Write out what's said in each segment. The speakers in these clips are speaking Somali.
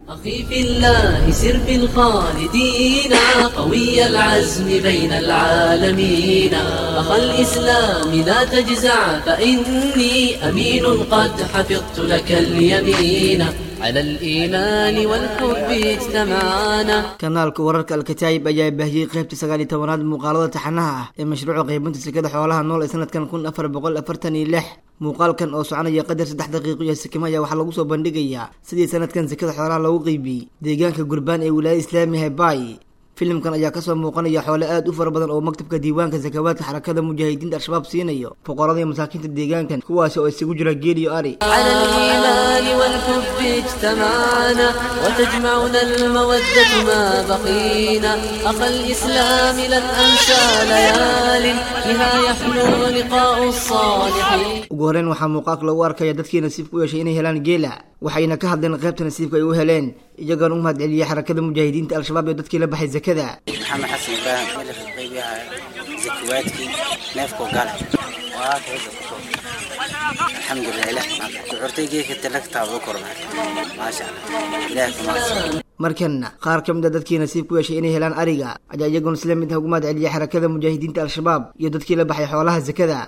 أخي في الله سر في الخالدين قوي العزم بين العالمين أخا الإسلام لا تجزع فإني أمين قد حفظت لك اليمين على الإيمان والحب اجتمعنا kanaalka wararka alkataayib ayaa baahiyey qaybta sagaal iyo tobanaad muuqaalada taxanaha ah ee mashruuca qaybinta sekada xoolaha nool ee sanadkan kun afar boqol afartan iyo lix muuqaalkan oo soconaya qadar saddex daqiiqo iyo sikimo ayaa waxaa lagu soo bandhigayaa sidii sanadkan sekada xoolaha loogu qeybiyey deegaanka gurbaan ee wilaayada islaamiga hebay filimkan ayaa kasoo muuqanaya xoole aad u fara badan oo maktabka diiwaanka sakawaadka xarakada mujaahidiinta al-shabaab siinayo fuqarada iyo masaakiinta deegaankan kuwaasi oo isugu jira geel iyo ari على الإيمان والحب اجتمعنا وتجمعنا المودة ما بقينا أخا الإسلام لن أنسى ليال بها يحلو لقاء الصالحين ugu horeyn waxaa muuqaalka lagu arkaya dadkii nasiibka u yeeshay inay helaan geela waxayna ka hadleen qaybta nasiibka ay u heleen iyagoona u mahad celiyey xarakada mujaahidiinta al-shabaab ee dadkii la baxay zakada maxamed xasan ibraahim milix qaybiyaha zakiwaadkii neefkoo gale waa kayda alxamdulilah ilah kuxurtay geeka talagtaaba korma maasha allah ilaah kumaadsan markanna qaar ka mid a dadkii nasiibka u yeeshay inay helaan ariga ayaa iyaguna isla mid ah ugu mahad celiyey xarakada mujaahidiinta al-shabaab iyo dadkii la baxay xoolaha zakada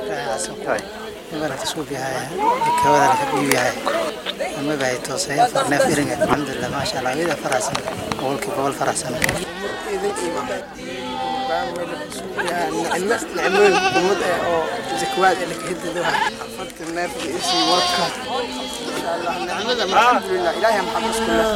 نعمين قمد او زكوات اللي كهدد فقلت الناس بإيشي وكا ان شاء الله نعمة الحمد لله الهي محمد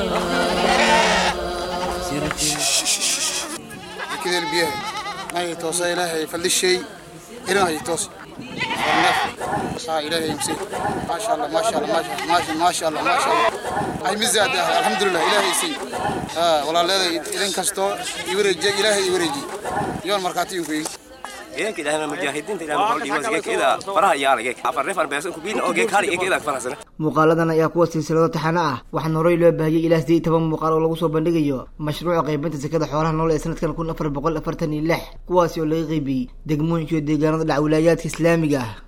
كله كذا البيئة ما يتوصى إلهي فللشيء إلهي يتوصى النفع آه إلهي يمسيه ما شاء الله ما شاء الله ما شاء الله ما شاء الله ما شاء الله هاي مزاد الحمد لله إلهي يسي آه والله لا إذا كستو يورجي إلهي يورجي يوم مركاتي يمكن geedka ilaahay mujaahidiinta ilaahay maxaa dhiibay geedkeeda faraha yaala geedka afar reefan beesan ku biin oo geed kali geedka farasana muuqaaladan ayaa kuwa silsilado taxano ah waxaana horey loo baahiyey ilaa sideed iyo toban muuqaal oo lagu soo bandhigayo mashruuca qaybinta sekada xoolaha nool ee sanadkan kun afar boqol afartan iyo lix kuwaasi oo laga qeybiyey degmooyinka iyo deegaanada dhac wilaayaadka islaamiga ah